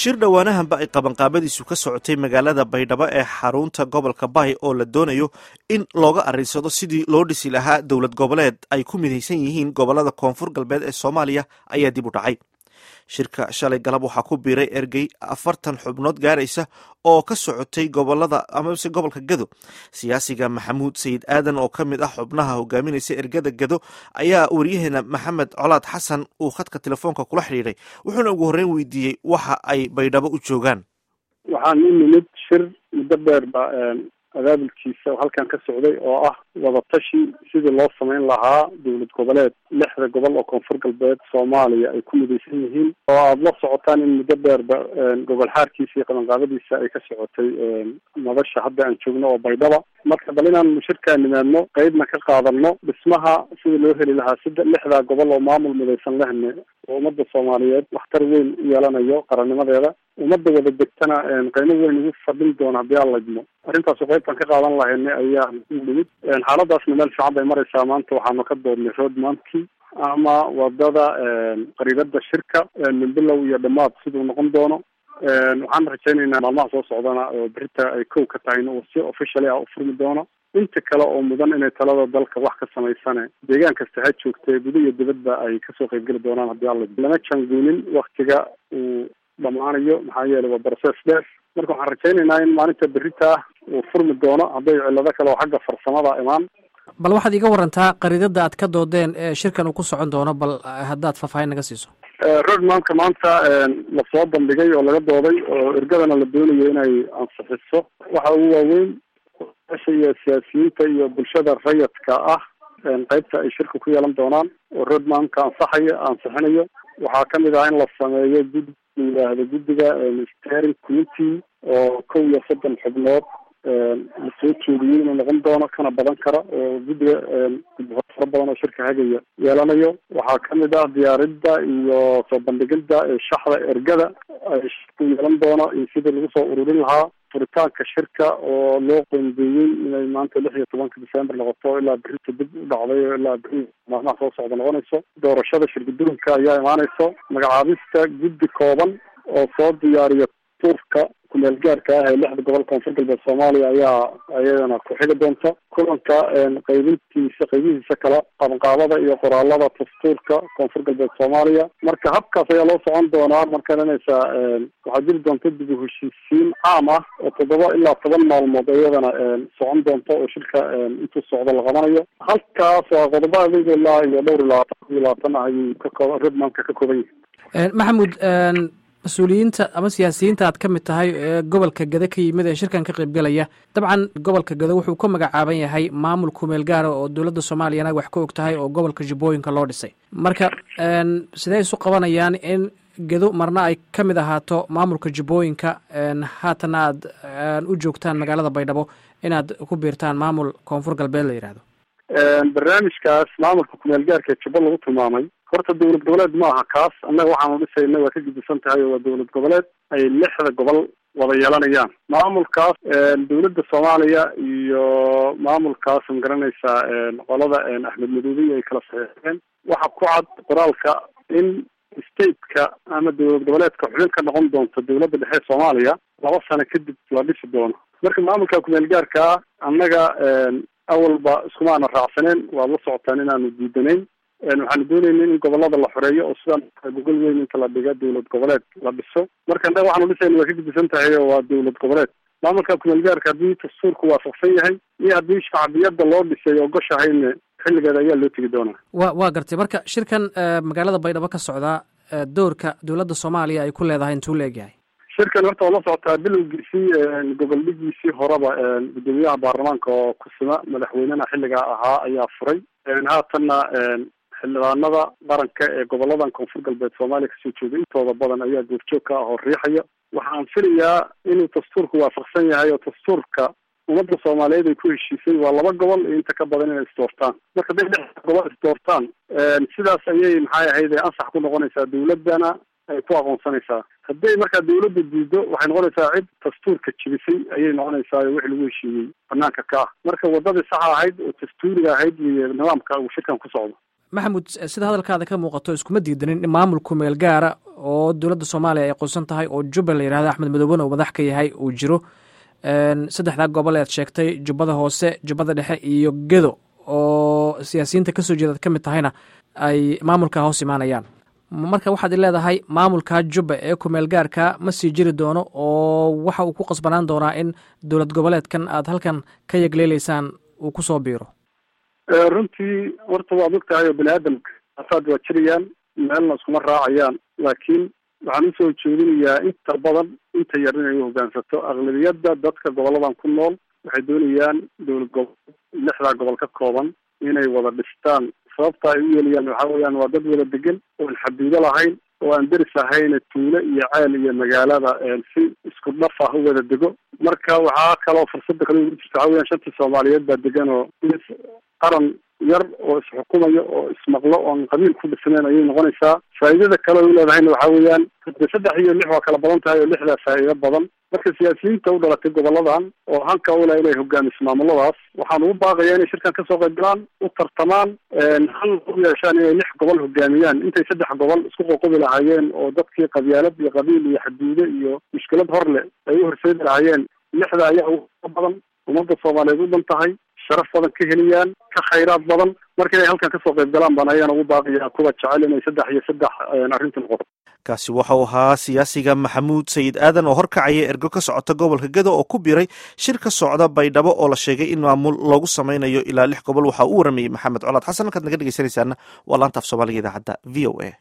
shir dhowaanahanba ay qabanqaabadiisu ka socotay magaalada baydhabo ee xarunta gobolka bahy oo la doonayo in looga arrinsado sidii loo dhisi lahaa dowlad goboleed ay ku midaysan yihiin gobolada koonfur galbeed ee soomaaliya ayaa dib u dhacay shirka shalay galab waxaa ku biiray ergey afartan xubnood gaaraysa oo ka socotay gobolada amase gobolka gado siyaasiga maxamuud sayid aadan oo ka mid ah xubnaha hogaaminaysa ergada gado ayaa waryaheena maxamed colaad xasan uu khadka telefoonka kula xidhiidhay wuxuuna ugu horreyn weydiiyey waxa ay baydhabo u joogaan waxaan u nimid shir muddo dheer ba abaabulkiisa halkan ka socday oo ah wadatashi sidii loo samayn lahaa dowlad goboleed lixda gobol oo koonfur galbeed soomaaliya ay ku midaysan yihiin oo aada la socotaan in muddo dheerba gobol xaarkiisa iyo qabanqaabadiisa ay ka socotay nabasha hadda aan joogno oo baydhaba marka bal inaan shirkaa nimaadno qeybna ka qaadano dhismaha sidii loo heli lahaa sida lixdaa gobol oo maamul midaysan lehne oo ummadda soomaaliyeed waxtar weyn u yeelanayo qarannimadeeda ummadda wada degtana qiimo weyn ugu fadhin doona haddii aan laydmo arrintaasu qeybtan ka qaadan lahayna ayaa u nimid xaaladaasna meel fiican bay maraysaa maanta waxaanu ka doodnay roadmankii ama wadada qariibada shirka minbilow iyo dhamaad siduu noqon doono waxaan rajaynaynaa maalmaha soo socdana oo berita ay kow ka tahayna uu si officially ah u furmi doono inta kale oo mudan inay talada dalka wax ka samaysane deegaan kasta ha joogtee guda iyo dibadba ay kasoo qaybgeli doonaan haddii alla lama janguunin waktiga uu dhamaanayo maxaa yeelay waa process dheer marka waxaan rajaynaynaa in maalinta berita ah uu furmi doono hadday cillado kale oo xagga farsamada imaan bal waxaad iga warantaa qariidada aad ka doodeen ee shirkan uu ku socon doono bal haddaad faahfaahin naga siiso roadmanka maanta lasoo bandhigay oo laga dooday oo ergadana la doonayo inay ansixiso waxa ugu waaweyn asha iyo siyaasiyiinta iyo bulshada rayadka ah qeybta ay shirka ku yeelan doonaan oo roadmanka ansaxayo ansixinayo waxaa kamid ah in la sameeyo gud yidhaahdo guddiga steering committee oo kow iyo soddon xubnood lasoo jeediyey inuu noqon doono kana badan kara oo guddiga fara badan oo shirka hagaya yeelanayo waxaa kamid ah diyaaridda iyo soo bandhigidda shaxda ergada ay shirku yeelan doono iyo sidii lagu soo ururin lahaa furitaanka shirka oo loo qoondeeyey inay maanta lix iyo tobanka december noqoto ilaa berita dib u dhacday oo ilaa beri maalmaha soo socda noqonayso doorashada shirgudoonka ayaa imaanayso magacaabista guddi kooban oo soo diyaariya tuurka kumeel gaarka ah ee lixda gobol koonfur galbeed soomaaliya ayaa ayadana ku xigi doonta kulanka qaybintiisa qaybihiisa kale qabanqaabada iyo qoraalada dastuurka koonfur galbeed soomaaliya marka habkaas ayaa loo socon doonaa marka dhanaysa waxaa jiri doonta dib u heshiisiin caam ah oo toddoba ilaa toban maalmood iyadana socon doonta oo shirka intuu socdo la qabanayo halkaas waa qodobo adig ilaa iyo dhowr iyo labaatan iyo labaatan ah ayuu ka kooba redmanka ka kooban yahay maxamuud mas-uuliyiinta ama siyaasiyiinta aad ka mid tahay ee gobolka gado ka yimid ee shirkan ka qaybgelaya dabcan gobolka gado wuxuu ka magacaaban yahay maamul kumeel gaara oo dowladda soomaaliyana wax ka og tahay oo gobolka jubbooyinka loo dhisay marka sidee isu qabanayaan in gado marna ay ka mid ahaato maamulka jubbooyinka haatana aad u joogtaan magaalada baydhabo inaad ku biirtaan maamul koonfur galbeed la yidhaahdo barnaamijkaas maamulka kumeel gaarka ee jubbo lagu tilmaamay horta dowlad goboleed ma aha kaas annaga waxaanu dhisayna waa ka gidisan tahay oo waa dowlad goboleed ay lixda gobol wada yeelanayaan maamulkaas dowladda soomaaliya iyo maamulkaas ma garanaysaa qolada axmed madoobiy ay kala saxeexeen waxa ku cad qoraalka in stateka ama dowlad goboleedka xubin ka noqon doonto dowladda dhexe soomaaliya laba sano kadib la dhisi doono marka maamulka kumeel gaarkaa annaga awalba iskumaana raacsaneen waad la socotaan inaanu diidanayn waxaanu doonayna in gobolada la xoreeyo oo sidaan gogol weyn inta la dhiga dowlad goboleed la dhiso marka annaga waxaanu dhisayna waa ka gidisan tahay oo waa dowlad goboleed maamulka kumeel gaarka haddii dastuurku waafaqsan yahay iyo haddii shacbiyadda loo dhisay ogoshahayna xilligeeda ayaa loo tegi doonaa wa waa gartay marka shirkan magaalada baydhabo ka socdaa doorka dowladda soomaaliya ay ku leedahay intuu la egyahay shirkan horta waa la socotaa bilowgiisii gobol dhigiisii horeba guddoomiyaha baarlamaanka oo kusima madaxweynena xilligaa ahaa ayaa furay haatanna xildhibaanada qaranka ee goboladan koonfur galbeed soomaaliya kasoo jeeda intooda badan ayaa goorjoog ka ah oo riixaya waxaan filayaa inuu dastuurku waafaqsan yahay oo dastuurka ummadda soomaaliyeed ay ku heshiisay waa laba gobol iyo inta ka badan inay isdoortaan marka haday lix gobol isdoortaan sidaas ayay maxay ahayd ansax ku noqonaysaa dowladdana ay ku aqoonsanaysaa hadday markaa dawladda diido waxay noqonaysaa cid dastuurka jibisay ayay noqonaysaa wixii lagu heshiiyey banaanka ka ah marka wadadii saxa ahayd oo dastuuriga ahayd iyo nidaamka uu shirkan ku socdo maxamuud sida hadalkaada ka muuqato iskuma diidanin in maamulku meel gaara oo dowladda soomaaliya ay qoonsan tahay oo jubba la yidhahda axmed madooben oo madax ka yahay uu jiro saddexdaa gobol ead sheegtay jubbada hoose jubbada dhexe iyo gedo oo siyaasiyiinta kasoo jeedaad ka mid tahayna ay maamulka hoos imaanayaan marka waxaad i leedahay maamulka jubba ee kumeel gaarka ma sii jiri doono oo waxa uu ku qasbanaan doonaa in dowlad goboleedkan aad halkan ka yegleeleysaan uu kusoo biiro runtii horta waad og tahay oo bani aadamka afaad waa jirayaan meelna iskuma raacayaan laakiin waxaan usoo jeedinayaa inta badan inta yar inay u hoggaansato aqlabiyadda dadka goboladan ku nool waxay doonayaan dowlad gobol lixdaa gobol ka kooban inay wada dhistaan sababta ay u yeelayaan waxa weeyaan waa dad wada degan oon xaduudo lahayn oo aan deris ahayn tuulo iyo ceel iyo magaalada si isku dhaf ah u wada dego marka waxaa kaloo fursada kale ugu jirta waxa weyan shantii soomaaliyeed baa degan oo qaran yar oo isxukumayo oo ismaqlo oon qabiil ku dhisnayn ayay noqonaysaa faa'iidada kale o u leedahayna waxa weeyaan de saddex iyo lix waa kala badan tahay oo lixdaa faa'iido badan marka siyaasiyiinta u dhalatay goboladan oo hanka ule inay hogaamiso maamuladaas waxaan ugu baaqaya inay shirkan kasoo qayb galaan u tartamaan hal u yeeshaan inay lix gobol hogaamiyaan intay saddex gobol isku qoqobi lahaayeen oo dadkii qabyaalad iyo qabiil iyo xaduude iyo mushkilad hor leh ay u horseedi lahaayeen lixda ayaa uga badan ummadda soomaaliyeed u dhan tahay sharaf badan ka heliyaan ka khayraad badan marka inay halkan kasoo qayb galaan baan ayagana ugu baaqaya kuwa jecel inay saddex iyo saddex arrinta noqoto kaasi waxau ahaa siyaasiga maxamuud sayid aadan oo horkacaya ergo ka socota gobolka gedo oo ku biray shir ka socda baydhabo oo la sheegay in maamul loogu sameynayo ilaa lix gobol waxaa u waramayey maxamed colaad xasan halkaad naga dhegeysanaysaana waa laanta af soomaaliga idaacadda v o a